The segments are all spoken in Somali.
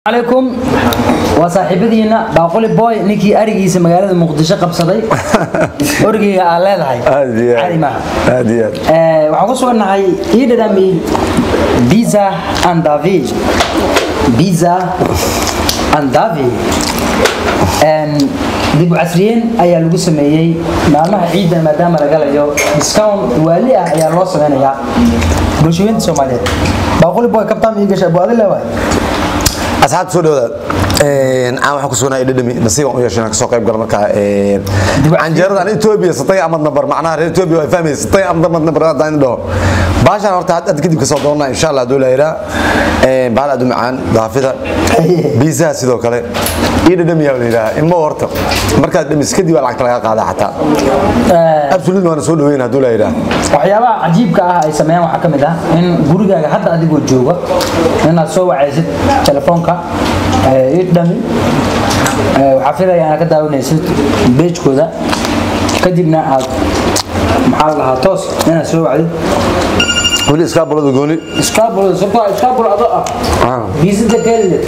عليكم وصاحبتينا باقولي بوي نيكي أرجيس مقالة مقدشة قبصدي أرجي على هاي aad iyo عادي معه aad iyo aad waxaan ku sugannahay ii dhadhami biza andavi biza andavi dib u casriyeyn ayaa lagu sameeyey maalmaha ciidda maadaama la galayo discount waali ah ayaa loo sameynayaa bulshooyinta soomaaliyeed baaquli boy kabtaan ii gasha bu adile waay asxaabta soo dhawaada aan waxaan ku sugnaa dhadhami nasiib aan u yeeshay inaan kasoo qayb galo markaa canjeerada aan Ethiopia satay amad number macnaha reer Ethiopia way fahmaysaa satay amad number hadaan dhaho baashan horta had kadib kasoo doonaa insha Allah duu leeyahay ee baal aad u macaan daafida biisa sidoo kale ii dhadhami yaa leeyahay ilmo horta markaad dhamis kadib waa lacagta laga qaadaa xataa absolutely waan soo dhaweyn haduu leeyahay waxyaabaha cajiibka ah ay sameeyaan waxaa ka mid ah in gurigaaga hadda adigoo jooga inaad soo wacaysid telefoonka idhami waxaa filaya inaad ka daawanaysid beejkooda kadibna aad maxaa la dhahaa toos inaad soo wacdid wali iska bulada gooni iskaabul sabta iskaabul ado ah biisada keelide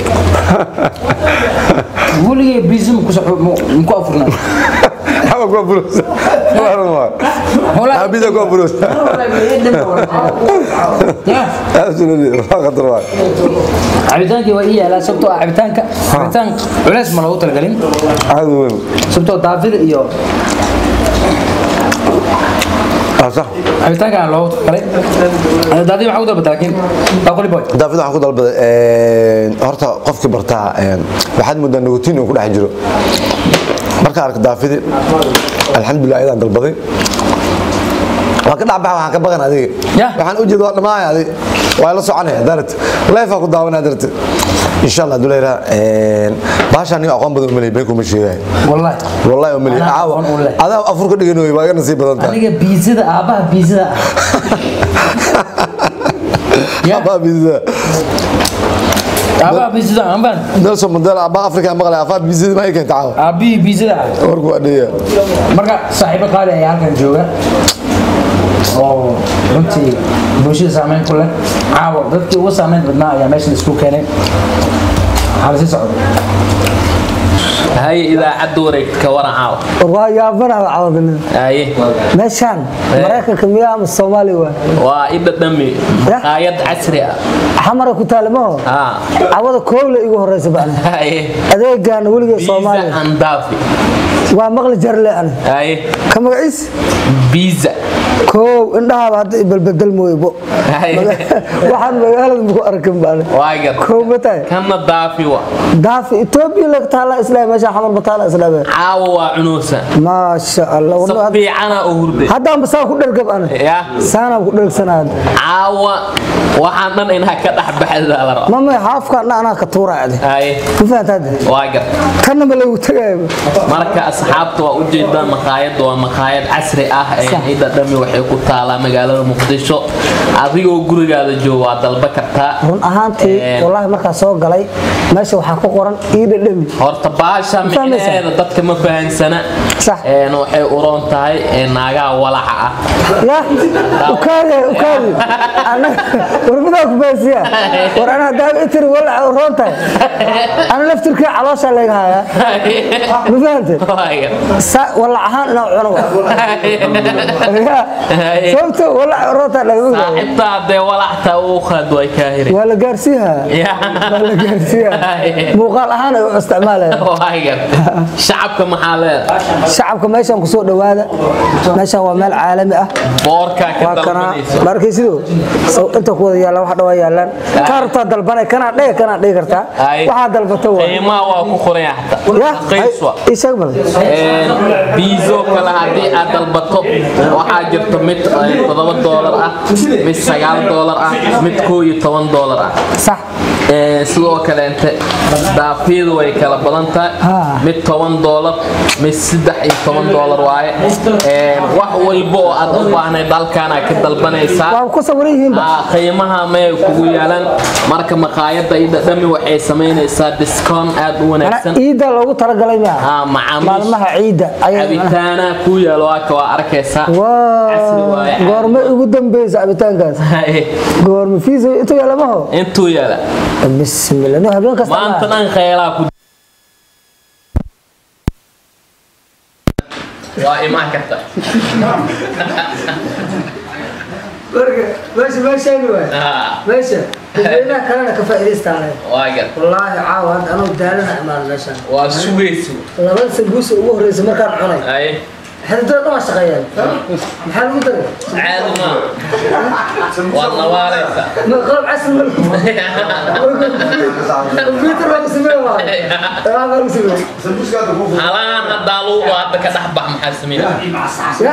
weligay biisi muku afurnaa Hawa kwa burusa. Habida kwa burusa. Absolutely. Waa khatar waa. cabitaankii waa ii yaalaa sababtoo ah cabitaanka cabitaan culeys ma loogu talagelin Aad u weyn. sababtoo daafida iyo Ah sax. cabitaanka aan loogu talagalay daadii maxaa u dalbata laakiin baaquli boy Daafid waxaan ku dalbaday een horta qofkii bartaa een waxaad moodaa nicotine uu ku dhex jiro. Marka arka daafidi alxamdulillah ayaan dalbaday. Waa ka dhac waxaan ka baqan adiga. Yah. Waxaan u jeedaa dhamaay adiga. Waa la soconaya darad. Life ku daawanaa darad. Insha Allah duleera een baashan iyo aqoon badan u maleeyay kuma sheegay. wallahi والله أملي أنا عاوة أقول لك. هذا أفرق دقيقة ويبقى أنا نصيب بدنتا aniga biisada aabaha biisada ah Ya. أبا بيزا aabaha biisada ah ambaan نلسون مندلا أبا أفريقيا مغلى أفا بيزا ما يمكن تعاون aabihii biisada ah أوركو أدية marka saaxiibo qaali ayaa halkan jooga oo runtii bulshada saameyn ku leh caawa dadkii ugu saameyn badnaa ayaa meeshan isku keenay waxaa lasii socda هاي إذا عد وريك كورا عاو waa yaabanaha cawadna هاي meeshaan maraykanka miyaa ama soomaali waa وإذا دمي قايد عسري xamara ku taalmaho ها cawada koowle igu horeysa baan هاي adeegaana weligay بيزا soomaaliya أندافي waa maqli jarle ana هاي ka magaciis بيزا koow indhahaaba hadda ibalbedel mooybo هاي waxaan magaalada maku arkin baan واقر koow ma tahay كان دافي وا daafi etoobiya lag taala islaam meesha xamar ma taala islaam عاو وعنوسا maasha allah wallahi صبي عنا أهردي haddaan basaan ku dhergab ana يا saanaan ku dhergsanaad عاو وحنا إنها كده بحد على رأ mama xaafkaana anaa ka tuuraacde هاي ma fahantaade واقر kanna ma lagu tagayo marka asxaabta waa ujeedaan maqaayadda waa maqaayad casri ah ee ciida dhami waxay ku taalaa magaalada muqdisho adigoo gurigaada jooga waa dalba kartaa run ahaantii Een. wallaahi markaa soo galay meesha waxaa ku qoran iidha dhemi horta baasha Ma fahmaysaa? micnaheeda dadka ma fahansana Sax. een waxay u roon tahay ee naagaha walaca ah ya ukaade ukaade anaga warbadaa ku baasiya war anaa daaba itiri walaca u roon tahay ana laftirkii calooshaa layga hayaa ma fahante Waaga. Sa- walac ahaan inaa cuno Ya. sababto walaca u roon tahay lagama ogaado saaxiibta hadee walacta uu qaad way kaa hiri waa la gaarsiiyaa Ya. waa la gaarsiiyaa muuqaal ahaan ay u isticmaalayaan Waaga. shacabka maxaa leedahay shacabka meeshaan kusoo dhowaada meeshaan waa meel caalami ah boorkaa ka waa kanaa dalbanayso markaysido inta ku wada yaallaan wax dhawaa yaallaan kaa rabtaa dalbanay kanaa dhega kanaa dhigi kartaa Ay. waxaa dalbata waa qiimaha waa ku qoran yahay xataa ya qiis waa ii sheeg bal biizo kale haddii aad dalbato waxaa jirta mid eh, toddoba doolar ah mid sagaal doolar ah mid koo iyo toban doolar ah sax Eh, sidoo kaleente daafiyadu way kala badan tahay Ah. mid toban doolar mid saddex iyo toban doolar waaye Eh, wax walba oo aad u baahnayd halkaanaa ka dalbanaysaa waa ku sawiran yihiinba Ah, qiimaha may kugu yaalaan marka maqaayadda ida dhami waxay samaynaysaa discount aad u Mana wanaagsan ciidda loogu talagalay miya Ah, macaamiisha maalmaha ciidda ayaa cabitaana ku yaalo waaka waa arkaysaa Wow. casri waaye goorma ugu dambeysa cabitaankaas goorma fiisa intuu yaalamaho intuu yaala bismillah no habeen kasta maanta dhan kheelaa ku waa imaan karta meesha meeshaani waay Ah, meesha dadweynaha kalena ka faa'iidaystaan waa gar wallaahi caawa hadda anuu daalana imaan meeshan waa sugayso labada sanguusa ugu horreysa markaan cunay ay xididada dhan waa shaqeeyaan maxaa lagu daray caadi ma waad nabaalaysa ma qalab casri ma computer baa ku sameeya waa waa baa lagu sameeya halaan haddaa luuba hadda ka dhex bax maxaa sameynaa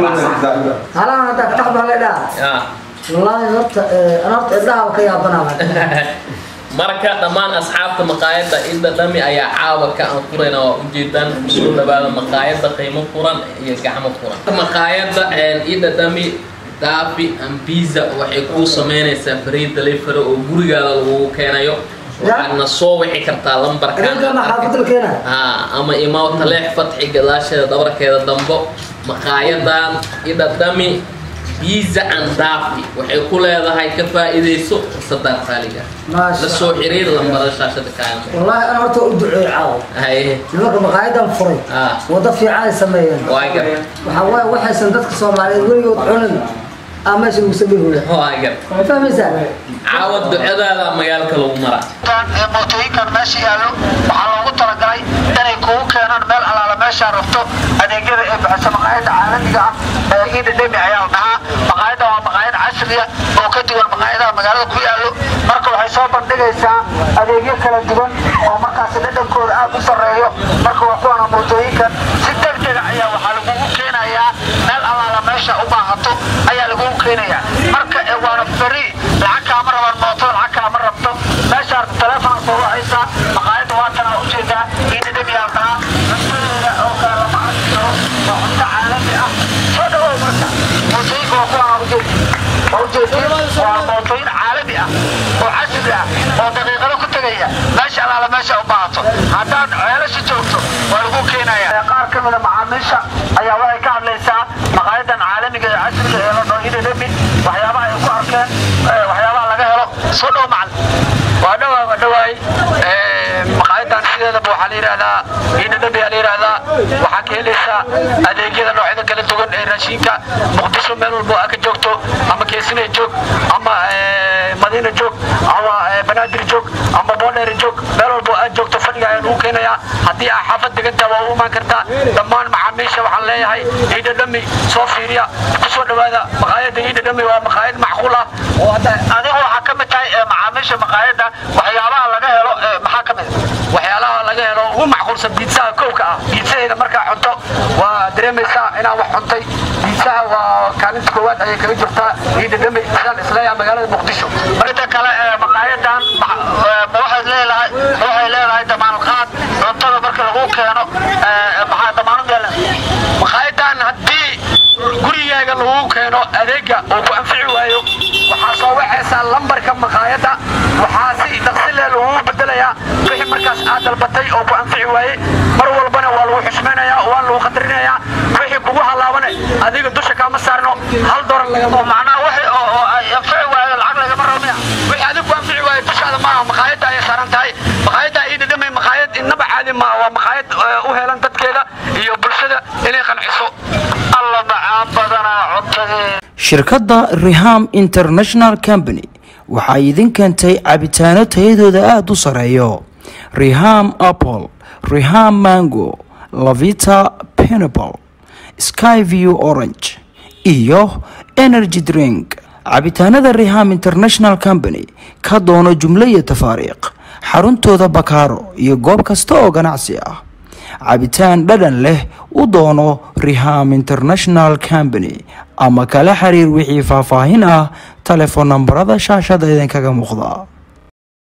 halaan haddaa ka dhaxbaa leedhaa Ah. wallaahi horta eh, ana horta indhaha ka yaabanaa marka dhammaan asxaabta maqaayadda inda dhami ayaa caawa ka anfurayna waa ujeedaan kusoo dhawaada maqaayadda qiimo furan iyo gacmo furan maqaayadda ida dhami daafi and pizza waxay kuu sameynaysaa free delivery oo gurigaada lagugu keenayo waxaadna soo wixi kartaa lambarkan Adinka ma xaafadda la keenaa? haa ama imaw taleex fatxi gadaasheeda dhabarkeeda dambo maqaayadan ida dhami pizza and daafi waxay ku leedahay ka faa'iidayso fursadan qaaliga Maasha la soo xiriir lambarada shaashada kaaga wallaahi ana horta u duceey caawa haye nimanka maqaayadan furay Ah. wado fiican ay sameeyeen waa gar waxaa waaye waxaysan dadka soomaaliyeed weligood cunin aa meesha lagu sameeyhooya waa gar ma fahmaysaa caawa ducadaada magaalka lagu maraa ee mootooyinkan meesha yaallo waxaa loogu talagalay inay kugu keenaan meel alaala meeshaa rabto adeegyada ee bixisa maqaayadda caalamiga ah ee ida dhemi ayaa la dhahaa maqaayadda waa maqaayad casriya oo ka duwan maqaayadaha magaalada ku yaallo marka waxay soo bandhigaysaa adeegyo kala duwan oo markaasi dhadhankooda aad u sarreeyo marka waa kuwana mootooyinkan si degdega ayaa waxaa lagugu keenayaa meel alaala meesha u baahato ayaa lagugu keenayaa marka ee waana free lacag kaama rabaan mootada lacag kaama rabto meeshaa telefoon soo wacaysaa maqaayadda waatan aa ujeedaa ina dhemiyaa dhahaa cuntadeeda oo kale lama arki karo waa cunto caalami ah soo dhawow marka mootooyinka waa kuwaan ujeedi waa ujeedin waa mootooyin caalami ah oo casri ah oo daqiiqado ku tegaya meesha alaala meesha u baahato haddaad ceelasha joogto waa lagu keenaya qaar ka mida macaamiisha ayaa waxay ka hadlaysaa maqaayadan caalamiga ee casriga ee la dhaho ina dhemi waxyaabaha ay ku arkeen eh, waxyaabaha laga helo soo dhow macalin waa dhawaa waa dhawaay maqaayadan sideedaba waxaa la yidhahdaa ina dhemi aa la yidhahdaa waxaa ka helaysaa adeegyada noocyada kala duwan ee raashinka muqdisho meel walbo aa ka joogto ama keesine joog ama eh, madiina joog ama eh, banaadir joog ama boodheer joog meel walbo aad joogto fadhiga ayaa lagu keenayaa haddii aa xaafad degantaa waa u imaan kartaa dhammaan macaamiisha waxaan leeyahay iida dhami soo fiiriya kusoo dhawaada maqaayadda iida dhami waa maqaayad macquul ah oo hadda adigu waxaa ka mid tahay eh, macaamiisha maqaayadda waxyaabaha laga helo eh, maxaa ka mid ah? waxyaalaha laga helo ugu macquulsan biitsaha kowka ah biitsaheeda markaa cunto waa dareemaysaa inaan wax cuntay biitsaha waa kaalinta koowaad ayay kaga jirtaa iida dhami sidaan isleeyahay magaalada muqdisho inta kale eh, maqaayadan ma eh, ma waxay leedahay ma waxay leedahay damaanqaad cuntada marka lagu keeno eh, maxaa damaanad yeelan maqaayadan haddii gurigaaga lagu keeno adeega uu ku anfici waayo waxaa soo wacaysaa lambarka maqaayadda waxaa si dhaqsi leh lagugu bedelayaa wixii markaas aad dalbatay oo ku anfici waaye mar walbana waa lagu xushmaynayaa waa lagu qadarinayaa wixii kugu halaabane adiga dusha kaama saarno hal dolar lagama macnaha wixii oo oo ay anfici waayo lacag lagama rabo miya wixii adigu ku anfici waayo dushaada maaha maqaayadda ayay saaran tahay maqaayadda iida dhamay maqaayad innaba caadi maaha waa maqaayad eh, u helan dadkeeda iyo bulshada inay qanciso alla macaan badanaa cuntadeeda shirkadda riham international company waxay idin keentay cabitaano tayadooda aada u sareeyo riham apple riham mango lavita pineapple skyview orange iyo energy drink cabitaanada riham international company ka doono jumlo iyo tafaariiq xaruntooda bakaaro iyo goob kasta oo ganacsi ah cabitaan dhadhan leh u doono riham international company ama kala xiriir wixii faahfaahin ah telefoon nambarada shaashada idinkaga muuqda